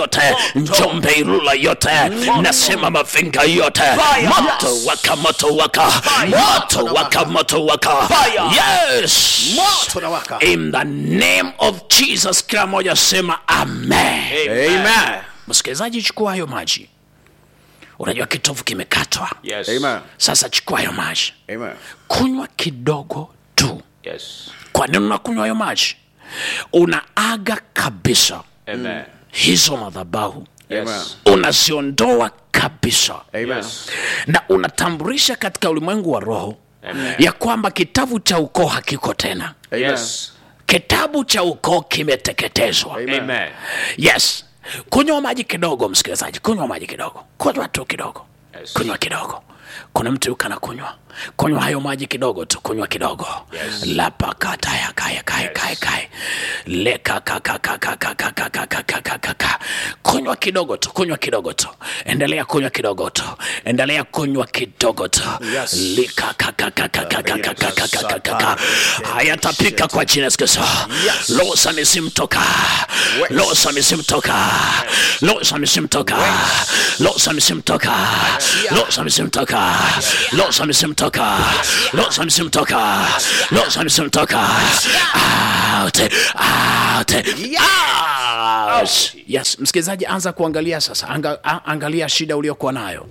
yote Njombe Ilula yote nasema Mafinga yote moto waka moto waka moto waka moto waka yes moto na waka in the name of Jesus kila mmoja sema amen amen msikilizaji chukua hayo maji unajua kitovu kimekatwa Yes. amen sasa chukua hayo maji amen kunywa kidogo tu Yes. kwa nini unakunywa hayo maji unaaga kabisa Amen. hizo madhabahu Yes. unaziondoa kabisa amen Yes. na unatambulisha katika ulimwengu wa roho Amen. ya kwamba kitabu cha ukoo hakiko tena amen Yes. kitabu cha ukoo kimeteketezwa Amen. Amen. yes kunywa maji kidogo msikilizaji kunywa maji kidogo kunywa tu kidogo Yes. kunywa kidogo kuna mtu yuko anakunywa kunywa hayo maji kidogo tu kunywa kidogo Yes. lapakataya kaya kaya kaya kaya lekakakakakakakakakakakakaka kunywa kidogo tu kunywa kidogo tu endelea kunywa kidogo tu endelea kunywa kidogo tu Yes. likakakakakakakakakakaka hayatapika kwa jina la Yesu Kristo losa misimtoka losa misimtoka losa misimtoka losa misimtoka losa misimtoka losa misimtoka losa misimtoka losa misimtoka out out out yes msikilizaji anza kuangalia sasa Anga, a, angalia shida uliokuwa nayo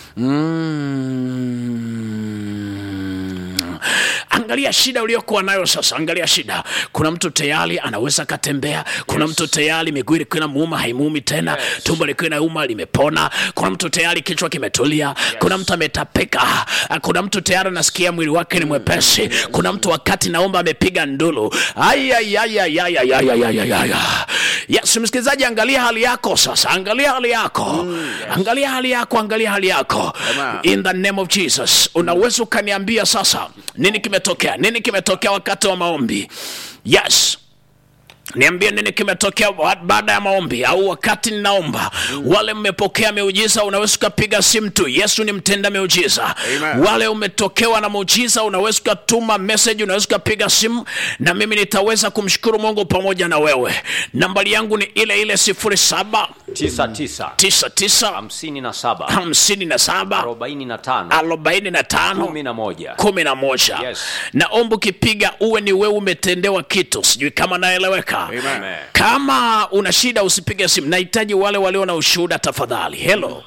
Mm. angalia shida uliokuwa nayo sasa angalia shida kuna mtu tayari anaweza akatembea kuna mtu tayari miguu ilikuwa inamuuma haimuumi tena tumbo likuwa inauma limepona kuna mtu tayari kichwa kimetulia kuna mtu ametapika kuna mtu tayari anasikia mwili wake ni mwepesi kuna mtu wakati naomba amepiga ndulu ayayayayayayayayaya yes msikilizaji angalia hali yako sasa angalia hali yako angalia hali yako angalia hali yako Amen. in the name of jesus unaweza ukaniambia sasa nini kimetokea nini kimetokea wakati wa maombi yes niambie nini kimetokea wa- baada ya maombi au wakati ninaomba wale mmepokea miujiza unaweza ukapiga simu tu yesu ni mtenda miujiza Amen. wale umetokewa na muujiza unaweza ukatuma message unaweza ukapiga simu na mimi nitaweza kumshukuru mungu pamoja na wewe nambari yangu ni ile ile sifuri saba Tisa tisa. tisa tisa Hamsini na saba. hamsini na saba Arobaini na tano. arobaini na tano Kumi na moja. kumi na moja Yes. naomba ukipiga uwe ni wewe umetendewa kitu sijui kama naeleweka Amen. Amen. kama una shida usipige simu nahitaji wale walio na ushuhuda tafadhali helo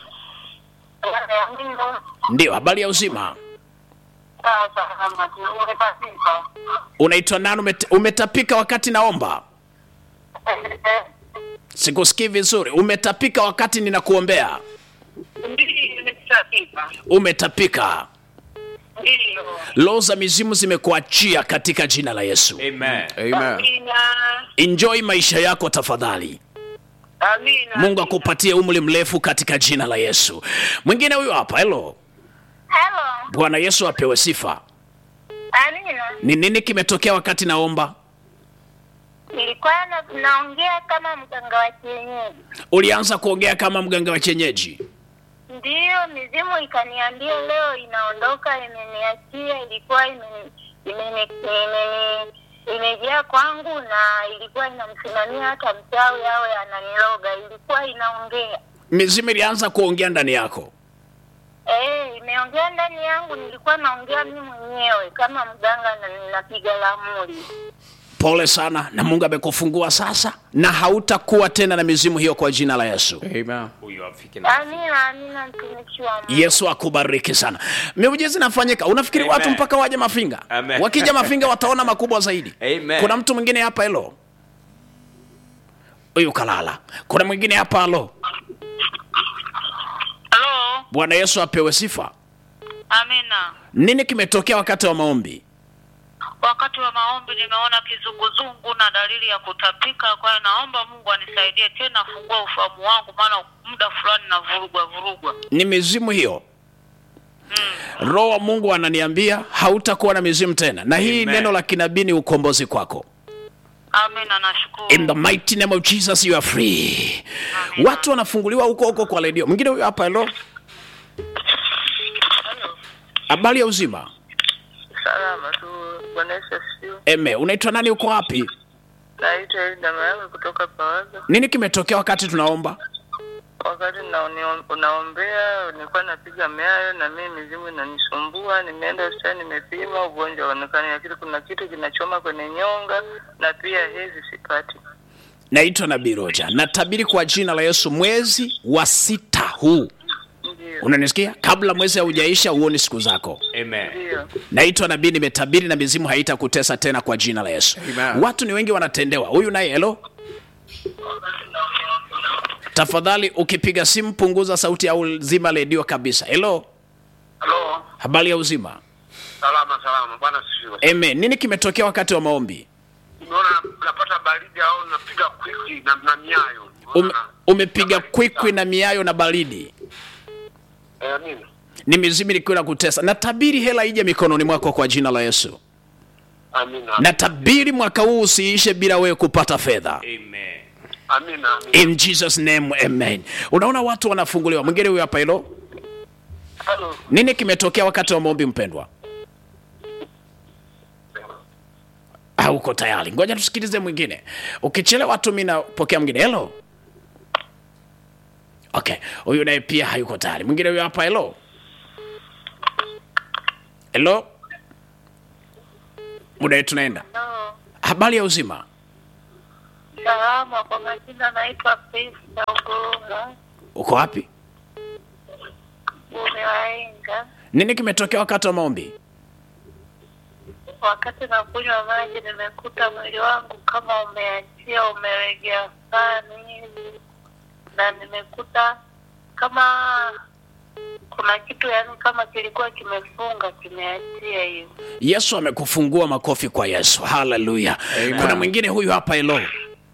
ndio habari ya uzima unaitwa nani umete, umetapika wakati naomba sikusikii vizuri umetapika wakati ninakuombea umetapika roho za mizimu zimekuachia katika jina la yesu Amen. amen enjoy maisha yako tafadhali mungu akupatie umri mrefu katika jina la yesu mwingine huyu hapa helo Hello. bwana yesu apewe sifa Amina. ni nini kimetokea wakati naomba Nilikuwa na, naongea kama mganga wa kienyeji. ulianza kuongea kama mganga wa kienyeji Ndiyo, mizimu ikaniambia leo inaondoka, imeniachia, ilikuwa imeni- imeni- imeni- imejaa kwangu na ilikuwa inamsimamia hata mchawi awe ananiloga, ilikuwa inaongea mizimu ilianza kuongea ndani yako Eh, imeongea ndani yangu, nilikuwa naongea mimi mwenyewe kama mganga na ninapiga lamuri. pole sana na mungu amekufungua sasa na hautakuwa tena na mizimu hiyo kwa jina la yesu amen Huyu afike na Amina, amina, mtumishi wa Mungu. yesu akubariki sana miujiza inafanyika unafikiri Amen. watu mpaka waje mafinga Amen. wakija mafinga wataona makubwa zaidi Amen. kuna mtu mwingine hapa helo huyu kalala kuna mwingine hapa halo Halo, bwana yesu apewe sifa Amina. nini kimetokea wakati wa maombi Wakati wa maombi nimeona kizunguzungu na dalili ya kutapika, kwa hiyo naomba Mungu anisaidie tena, afungua ufahamu wangu, maana muda fulani navurugwa vurugwa. ni mizimu hiyo roho wa mungu ananiambia hautakuwa na mizimu tena na hii Amen. neno la kinabii ni ukombozi kwako Amina, nashukuru. in the mighty name of jesus you are free watu wanafunguliwa huko huko kwa redio mwingine huyo hapa helo habari ya uzima Salama tu, Bwana Yesu asifiwe. eme unaitwa nani uko wapi Naitwa Elda Mayanga kutoka Pawaga. nini kimetokea wakati tunaomba wakati na unio- unaombea nilikuwa napiga miayo na mimi mizimu inanisumbua. Nimeenda hospitali nimepima, ugonjwa uonekani, lakini kuna kitu kinachoma kwenye nyonga na pia hedhi sipati. naitwa nabii roja natabiri kwa jina la yesu mwezi wa sita huu Ndio, unanisikia kabla mwezi haujaisha huoni siku zako Amen. ndio. naitwa nabii nimetabiri na mizimu haitakutesa tena kwa jina la yesu Amen. watu ni wengi wanatendewa huyu naye helo tafadhali ukipiga simu punguza sauti au zima redio kabisa helo Halo, habari ya uzima salama salama, bwana sifiwe. Amen. nini kimetokea wakati wa maombi Umeona napata baridi au napiga kwiki na, na miayo. Ume, Umeona? umepiga kwikwi na miayo na baridi Eh, nini? ni mizimu ilikuwa na kutesa natabiri hela ije mikononi mwako kwa jina la yesu Amina. natabiri mwaka huu usiishe bila wewe kupata fedha Amen. Amina. Amina. in jesus name amen unaona watu wanafunguliwa mwingine huyo hapa hilo Halo. nini kimetokea wakati wa maombi mpendwa hauko tayari ngoja tusikilize mwingine ukichelewa tu mi napokea mwingine helo okay huyu naye pia hayuko tayari mwingine huyo hapa helo helo muda wetu tunaenda No. habari ya uzima Salama, kwa majina naitwa Pista Ugunga uko wapi Umewaenga. nini kimetokea wakati wa maombi Wakati nakunywa maji, nimekuta mwili wangu kama umeachia, umelegea sana hivi, na nimekuta kama kuna kitu yani kama kilikuwa kimefunga kimeachia hivi. yesu amekufungua makofi kwa yesu haleluya Amen. kuna mwingine huyu hapa helo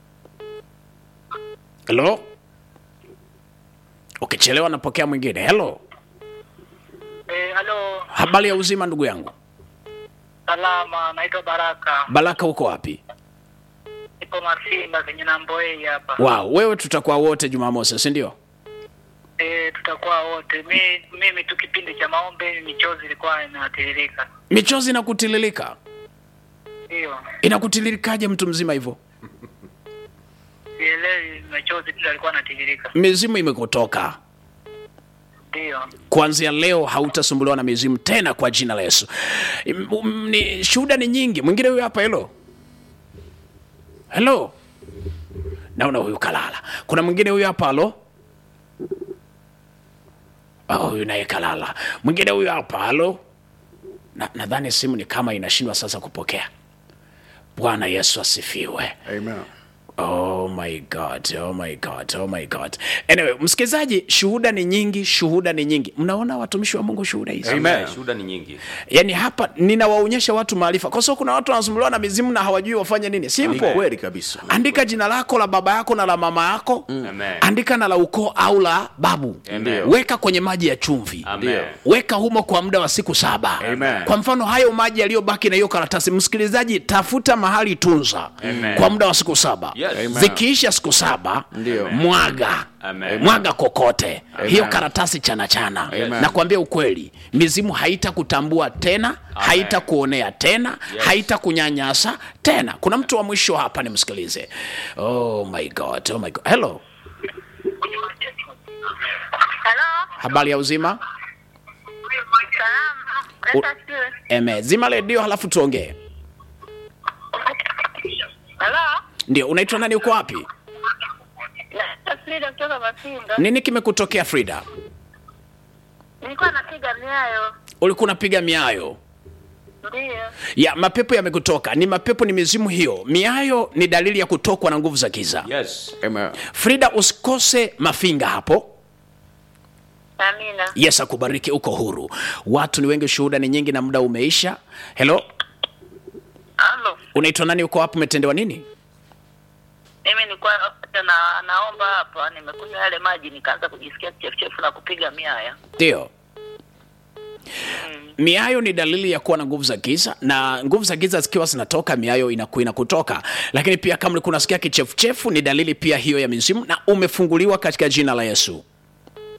helo ukichelewa napokea mwingine helo Eh, halo, habari ya uzima ndugu yangu salama, naitwa Baraka. baraka uko wapi Ipo Masimba kwenye Namboei hapa. wow wewe tutakuwa wote jumamosi si ndio Eh, tutakuwa wote. Mi, mimi tu kipindi cha maombi michozi ilikuwa inatiririka. michozi inakutililika Ndio. inakutililikaje mtu mzima hivyo Sielewi machozi tu alikuwa anatiririka. mizimu imekutoka Ndio. kuanzia leo hautasumbuliwa na mizimu tena kwa jina la yesu M- m- ni shuhuda ni nyingi mwingine huyu hapa helo helo naona huyu kalala kuna mwingine huyu hapa halo oh, huyu naye kalala mwingine huyu hapa halo Na- nadhani simu ni kama inashindwa sasa kupokea bwana yesu asifiwe Amen. Oh my God, oh my God, oh my God. Anyway, msikilizaji, shuhuda ni nyingi, shuhuda ni nyingi. Mnaona watumishi wa Mungu shuhuda hizi? Amen. Shuhuda ni nyingi. Yaani hapa ninawaonyesha watu maarifa, kwa sababu kuna watu wanasumbuliwa na mizimu na hawajui wafanye nini. Ni Simple. kweli kabisa. Andika jina lako la baba yako na la mama yako Amen. andika na la ukoo au la babu Amen. weka kwenye maji ya chumvi Amen. weka humo kwa muda wa siku saba Amen. kwa mfano hayo maji yaliyobaki na hiyo karatasi msikilizaji tafuta mahali tunza Amen. kwa muda wa siku saba Yes. Amen. zikiisha siku saba Ndio. mwaga Amen. mwaga kokote hiyo karatasi chana chana Amen. na kuambia ukweli mizimu haitakutambua tena haitakuonea tena Yes. haitakunyanyasa tena kuna mtu wa mwisho hapa nimsikilize oh my god oh my god hello Halo, habari ya uzima salama. U- Leta siwe. eme zima redio halafu tuongee Halo, ndio unaitwa nani uko wapi Leta Frida kutoka Masinga. nini kimekutokea frida Nilikuwa napiga miayo. ulikuwa unapiga miayo Ndio. ya mapepo yamekutoka ni mapepo ni mizimu hiyo miayo ni dalili ya kutokwa na nguvu za giza Yes. Amen. frida usikose mafinga hapo Amina. yes akubariki uko huru watu ni wengi shuhuda ni nyingi na muda umeisha helo Halo. unaitwa nani uko wapi umetendewa nini Mimi nilikuwa na naomba hapa, nimekunywa yale maji nikaanza kujisikia kichefuchefu na kupiga miaya. ndio miayo ni dalili ya kuwa na nguvu za giza na nguvu za giza zikiwa zinatoka miayo inaku- inakutoka lakini pia kama ulikuwa unasikia kichefuchefu ni dalili pia hiyo ya mizimu na umefunguliwa katika jina la yesu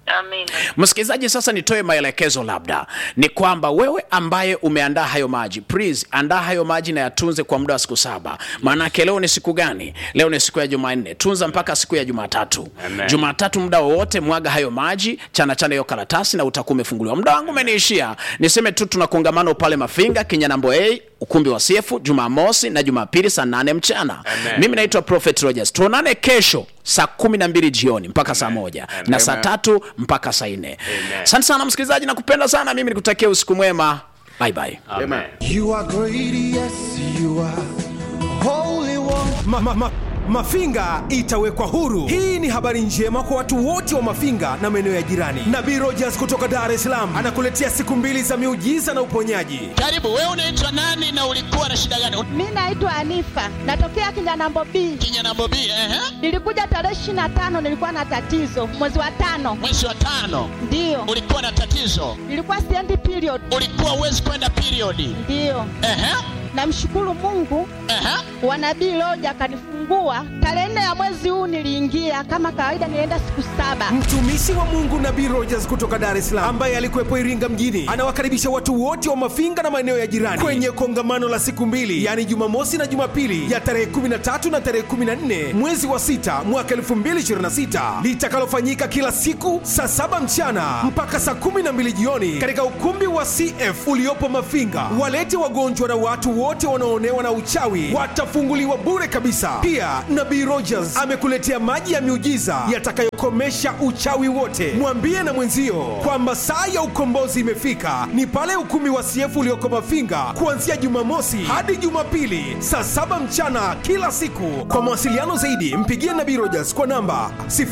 Amina. msikilizaji sasa nitoe maelekezo labda ni kwamba wewe ambaye umeandaa hayo maji please andaa hayo maji na yatunze kwa muda wa siku saba maanake leo ni siku gani leo ni siku ya jumanne tunza mpaka siku ya jumatatu Amen. jumatatu muda wowote mwaga hayo maji chana chana hiyo karatasi na utakuwa umefunguliwa muda wangu umeniishia niseme tu tuna kongamano pale mafinga kinyanambo a ukumbi wa siefu jumamosi na jumapili saa nane mchana Amen. mimi naitwa prophet rogers tuonane kesho saa kumi na mbili jioni mpaka saa moja Amen. na saa Amen. tatu mpaka saa nne Amen. asante sana msikilizaji nakupenda sana mimi nikutakia usiku mwema bye bye Amen. You are great, yes, you are holy one. ma, ma, ma, Mafinga itawekwa huru. Hii ni habari njema kwa watu wote wa Mafinga na maeneo ya jirani. Nabii Rogers kutoka Dar es Salaam anakuletea siku mbili za miujiza na uponyaji. Karibu, wewe unaitwa nani na ulikuwa na shida gani? Mi naitwa Anifa, natokea Kinyanambo B. Kinyana Bobi, ehe, Nilikuja tarehe ishirini na tano, nilikuwa na tatizo mwezi wa tano, mwezi wa tano ndiyo ulikuwa na tatizo, nilikuwa siendi period, ulikuwa uwezi kwenda periodi. ndiyo. Ehe, Namshukuru Mungu ehe, wa nabii Loja akanifungua tarehe nne ya mwezi huu. Niliingia kama kawaida, nilienda siku saba. Mtumishi wa Mungu Nabii Rogers kutoka Dar es Salaam ambaye alikuwepo Iringa mjini anawakaribisha watu wote wa Mafinga na maeneo ya jirani kwenye kongamano la siku mbili, yaani Jumamosi na Jumapili ya tarehe 13 na tarehe 14 mwezi wa sita mwaka 2026 litakalofanyika kila siku saa saba mchana mpaka saa 12 jioni katika ukumbi wa CF uliopo Mafinga. Walete wagonjwa na watu wote wanaoonewa na uchawi watafunguliwa bure kabisa. Pia Nabii Rogers amekuletea maji ya miujiza yatakayokomesha uchawi wote. Mwambie na mwenzio kwamba saa ya ukombozi imefika, ni pale ukumbi wa CF ulioko Mafinga kuanzia Jumamosi hadi Jumapili saa saba mchana kila siku. Kwa mawasiliano zaidi, mpigie Nabii Rogers kwa namba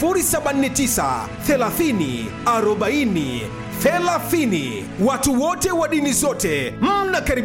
079 30 40 30. Watu wote wa dini zote mnakaribishwa.